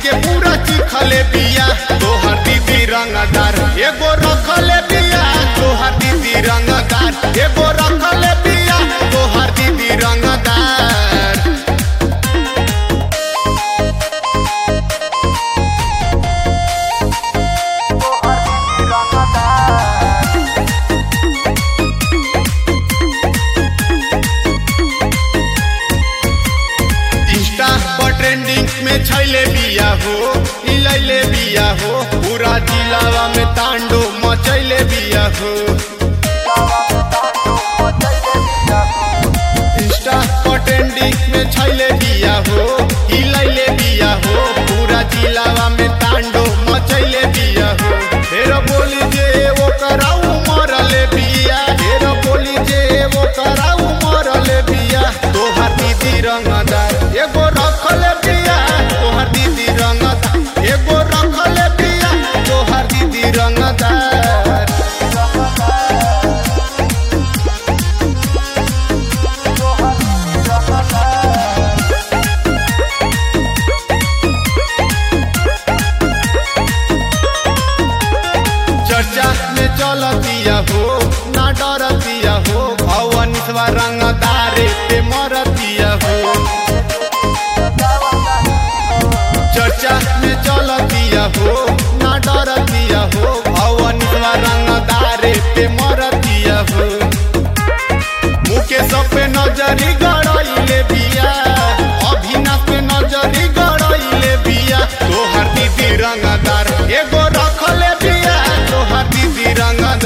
के पूरा चिखले बिया तोहर दीदी रंगदार एगो रखले बिया तोहर दीदी रंगदार एगो रखले बिया तोहर दीदी रंगदार इंस्टा पर ट्रेंडिंग में छैले बिया हो इलैले बिया हो पूरा जिलावा में तांडो मचैले बिया हो इंस्टा पर ट्रेंडिंग में छैले बिया हो इलैले बिया हो पूरा जिलावा में तांडो मचैले बिया हो फेर बोली जे वो कराऊ मरले बिया फेर बोली जे वो कराऊ मरले बिया तोहर दीदी रंगदार एगो रखले बिया तोहर दीदी रंगदार एगो रखले बिया तोहर दीदी रंगदार चर्चा में चलतिया हो ना डरतिया हो भवन रंगदारे पे मरतिया हो चर्चा में चलतिया हो ना डरतिया हो भवन रंगदारे पे मरतिया हो मुकेश पे नजरी गड़ाइले बिया अभिनाश पे नजरी गड़ाइले बिया तोहर दीदी रंगदार एगो रखले बिया तोहर दीदी रंगदार